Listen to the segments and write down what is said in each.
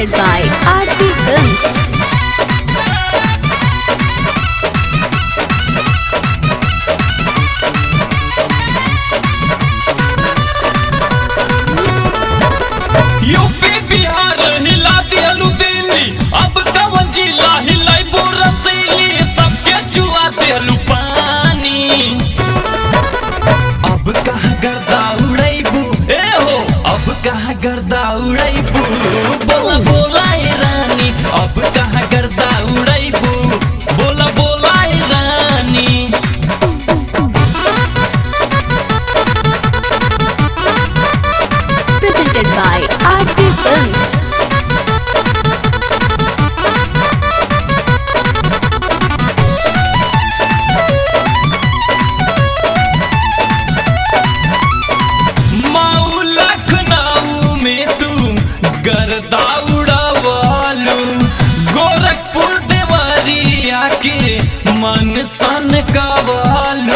presented by Aarti Films. UP Bihar हिला दिलू दिल्ली अब कवन जिला हिलाई रसीली सबके चुआ दिलू पानी अब कहाँ गर्दा उड़ैबू ए हो अब कहाँ गर्दा उड़ैबू बोला बोला ए रानी अब कहाँ गर्दा उड़ैबू बोला बोला ए रानी Presented by Aarti Films. माऊ लखनऊ में तू गर्दा उड़ावालू गोरखपुर देवरिया के मन सन कवालू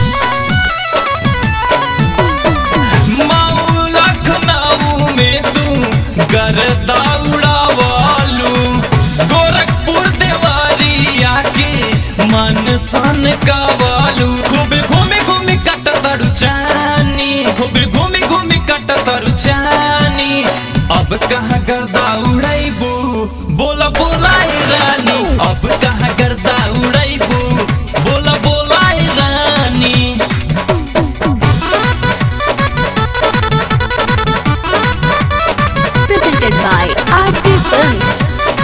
माऊ लखनऊ में तू गर्दा उड़ावालू गोरखपुर देवरिया के मन सन कवालू खूबे घूमे घूमे कट तड़ू चानी खूबे घूमे घूमे कट तड़ू चानी अब कहाँ गर्दा उड़ैबू बोला बोला ए रानी अब कहाँ गर्दा उड़ैबू बोला बोला ए रानी Presented by Aarti Films.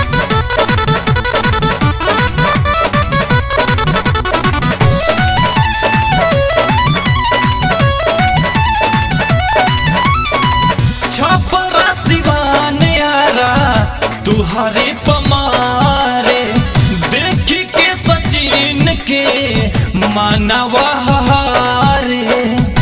Chhapra Siwan यारा तुहरे पमारे देखी के सचिन के मानवा हारे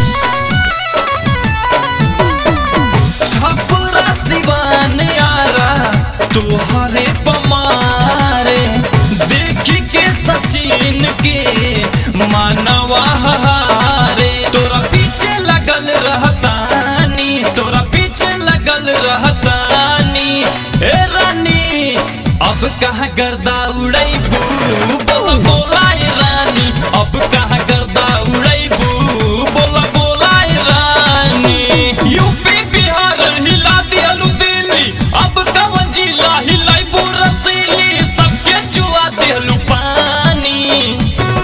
छपरा सिवान यारा तुहरे पमारे देखी के सचिन के मानवा हारे तोरा पीछे लगल रहतानी तोरा पीछे लगल रहतानी ए रानी अब कहाँ गर्दा उड़ैबू बोला बोला ए रानी अब कहाँ गर्दा उड़ैबू बोला बोला ए रानी यूपी बिहार हिला दिलू दिल्ली अब कवन जिला हिलाई रसीली सबके चुआ दिलू पानी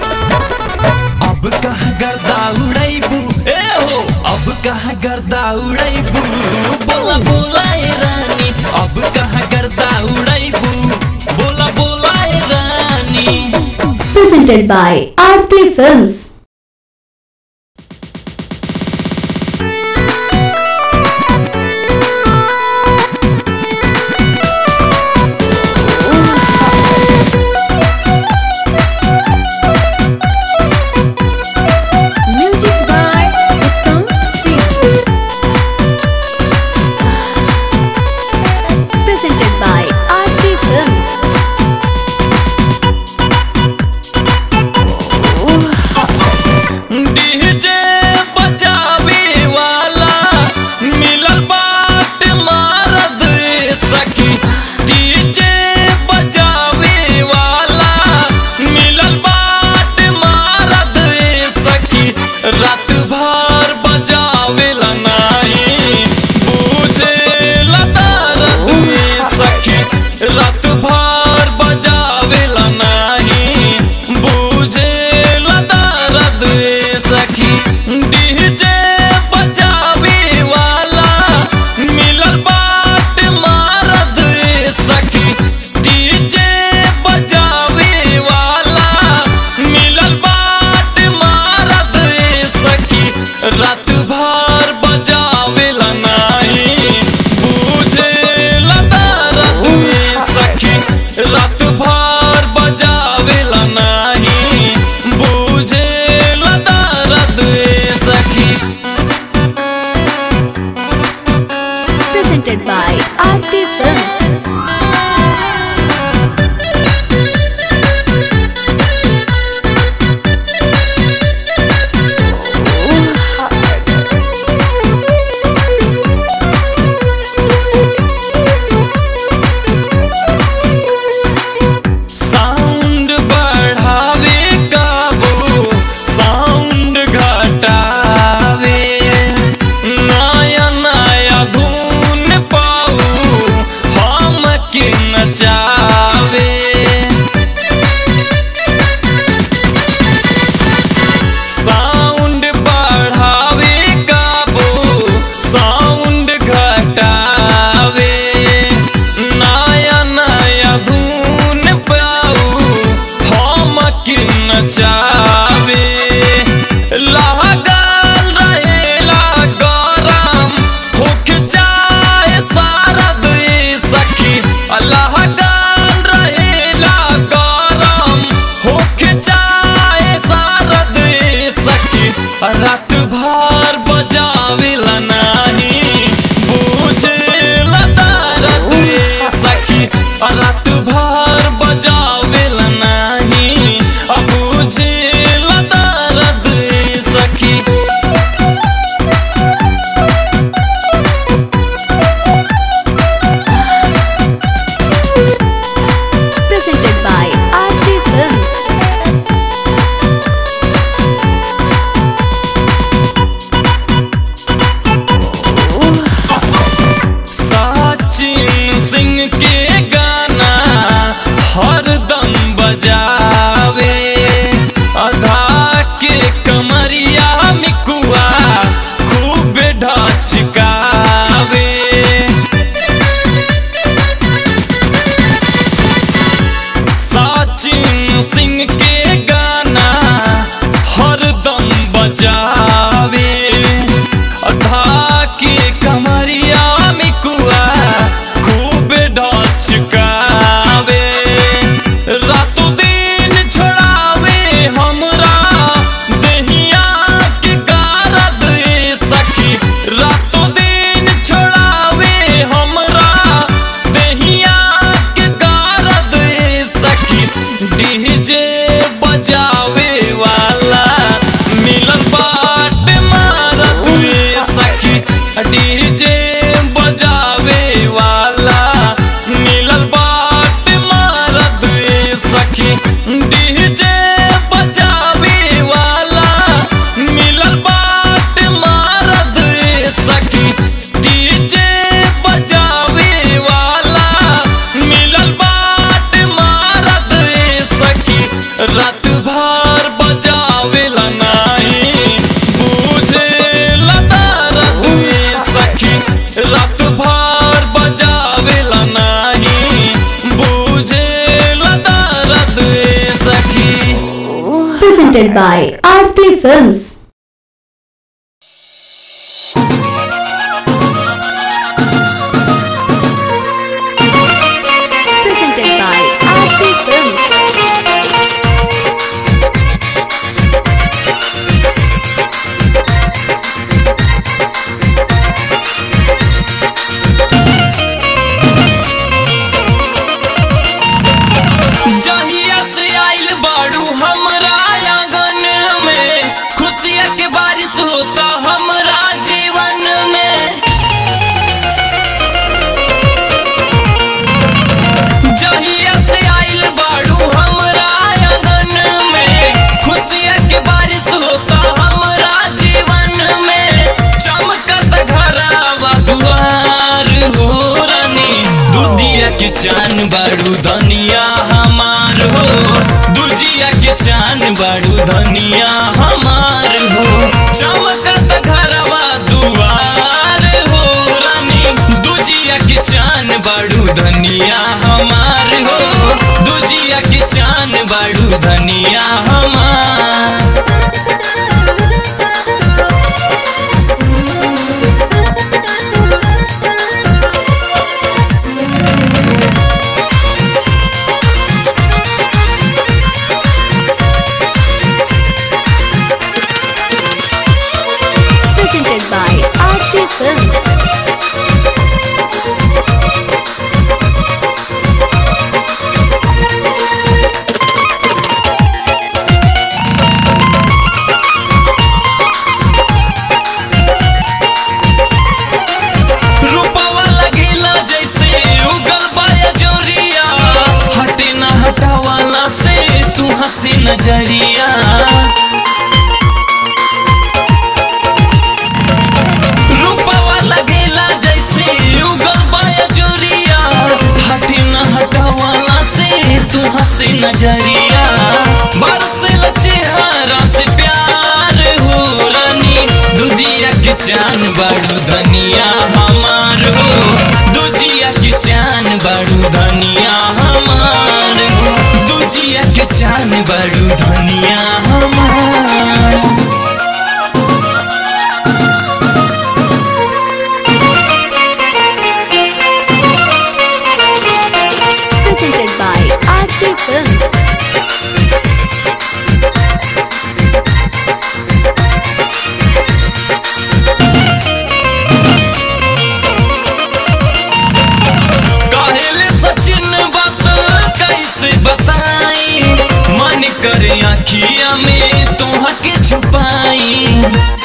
अब कहाँ गर्दा उड़ैबू ए हो अब कहाँ गर्दा उड़ैबू बोला बोला ए रानी अब कहाँ गर्दा उड़ैबू बोला बोला ए रानी Presented by Aarti Films. Music by Uttam Singh. Presented by Aarti Films. मचावे लागल रहेला गरम होके चाहे सारा दुई सखी लागल रहेला गरम होके चाहे सारा दुई सखी रात भर बजावेला नाही बुझेला दर्द ए सखी रात भर बजावेला नाही अब बुझेला दर्द ए सखी Presented by Aarti Films. Sachin Singh के गाना हरदम बजावे अधा के कमरिया मिकुआ खूब ढचकावे सचिन सिंह के गाना हरदम बजावे अधा के कमरिया मिकुआ खूब ढचकावे रातों दिन छोड़ावे हमरा दहिया के कारद ए सखी रातों दिन छोड़ावे हमरा दहिया के कारद ए सखी डीजे बजावे वाला मिलन बाट मारत ए सखी डीजे बजावे वाला मिलल बाट मारत ए सखी डीजे बजावे वाला मिलल बाट मारत ए सखी डीजे बजावे वाला मिलल बाट मारत ए सखी रात भर बजावेला नाही बुझेला दर्द ए सखी रात भर बजावेला नाही बुझेला दर्द ए सखी Presented by Aarti Films. Presented by Aarti Films. जहिया से आइल बाड़ू हमरा आंगन में खुशिया के बारिश होता हमरा जीवन में जहिया से आइल बाड़ू हमरा आंगन में खुशिया के बारिश होता हमरा जीवन में चमकत घरवा दुआर हो रानी दुधिया के चान बाड़ू धनिया हमार हो दुजिया के चान बाड़ू धनिया हमार हो चमकत घरवा दुआर हो रानी दुजिया के चान बाड़ू धनिया हमार हो दुजिया के चान बाड़ू धनिया हमार Presented by Aarti Films. रूपवा लगेला जैसे उगल बाया जोरिया हटे ना हटावाला से तू हंसी नजरिया रूपवा लगेला जैसे उगल बाया जोरिया हटे ना हटावाला से तू हंसी नजरिया बरसल चेहरा से प्यार हो रानी दुधिया के चान बाड़ू धनिया हमार हो दुजिया के चान बाड़ू धनिया हमार हो दुजिया के चान बाड़ू धनिया करे आखिया में तोहा के छुपाई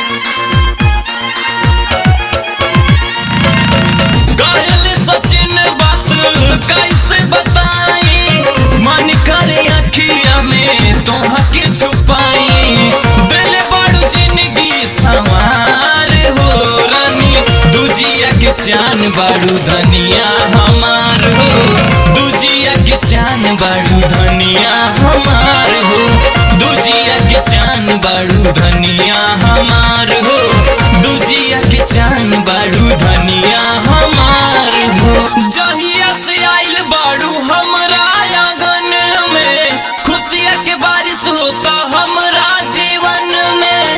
कहल सचिन बात कैसे बताई मन करे आखिया में तोहा के छुपाई दिल बड़ू जिंदगी सवार हो रानी दूजिया के चान बाड़ू धनिया हमार हो दूजिया के चान बाड़ू धनिया हमार हो दूजिया के चान बाड़ू धनिया हमार हो दूजिया के चान बाड़ू धनिया हमार हो जहिया से आइल बाड़ू हमरा आंगन में खुशिया के बारिश होता हमरा जीवन में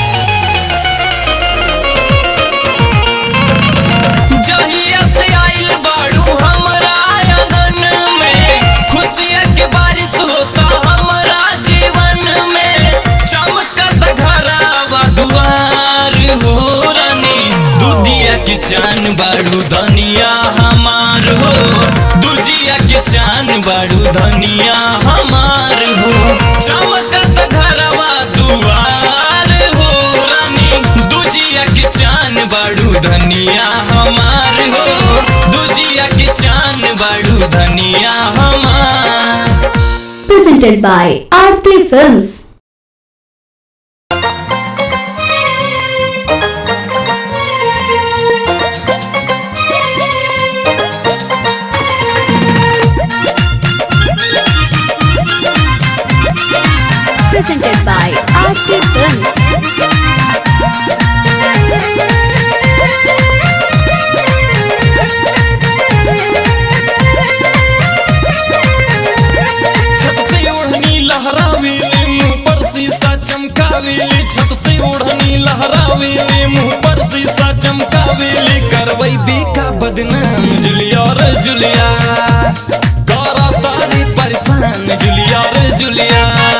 जहिया से आइल बाड़ू हमरा आंगन में खुशिया के बारिश होता हमरा जीवन में चमकत घरवा दुआर हो रानी दूधिया के चान बाड़ू धनिया हमार हो दूजिया के चान बाड़ू धनिया हमार हो चमकत घरवा दुआर हो रानी दूजिया के चान बाड़ू धनिया हमार हो दूजिया के चान बाड़ू धनिया हमार Presented by Aarti Films. Presented by Aarti Films. छत से ओढ़नी लहरावेले मुंह पर शीशा चमकावेले छत से ओढ़नी लहरावेले मुंह पर शीशा चमकावेले करवई बेका बदनाम जुलिया रे जुलिया करा तारे परेशान जुलिया रे जुलिया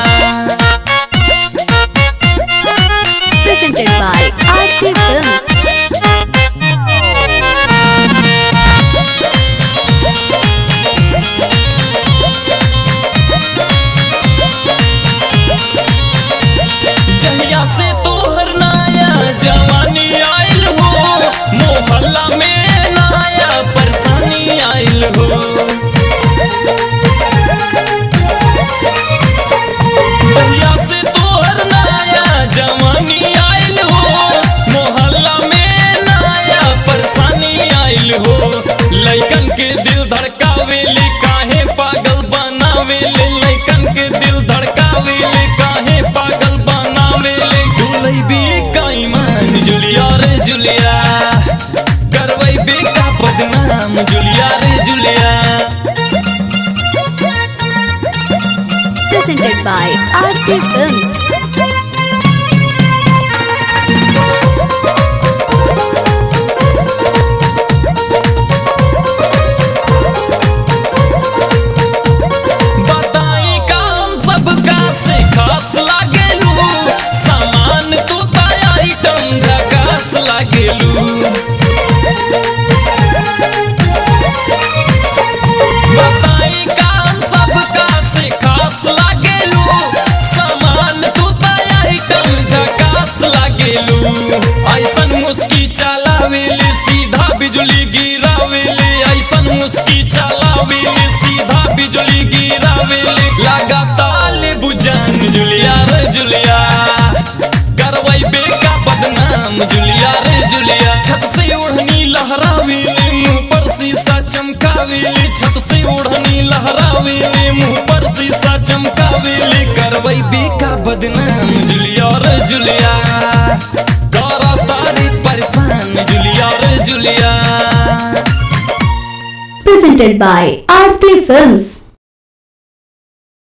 Presented by Aarti Films. जहिया से तोहर नाया जवानी आइल हो मोहल्ला में नाया परेशानी आइल हो जहिया से तोहर नाया जवानी आइल हो मोहल्ला में नाया परेशानी आइल हो लइकन के दिल धड़कावेले काहे पागल बनावेले लइकन के दिल धड़कावेले काहे पागल बनावेले डुलई बे का ईमान जुलिया रे जुलिया करवई बे का बदनाम जुलिया रे जुलिया Presented by Aarti Films. बताई काम सबका से खास लागेलू सामान तू ताया आइटम झकास लागेलू बताई काम सबका से खास लागेलू सामान तू ताया आइटम झकास लागेलू ऐसन मुस्की चलावेले सीधा बिजली गिरावेले ऐसन मुस्की चलावेले सीधा बिजली गिरावेले लगातार ले बुझान जुलिया रे जुलिया करवई बेका बदनाम जुलिया रे जुलिया छत से ओढ़नी लहरावेले मुंह पर शीशा चमकावेले छत से ओढ़नी लहरावेले मुंह पर शीशा चमकावेले करवई बेका बदनाम जुलिया रे जुलिया करा तारी परेशान जुलिया रे जुलिया Presented by Aarti Films.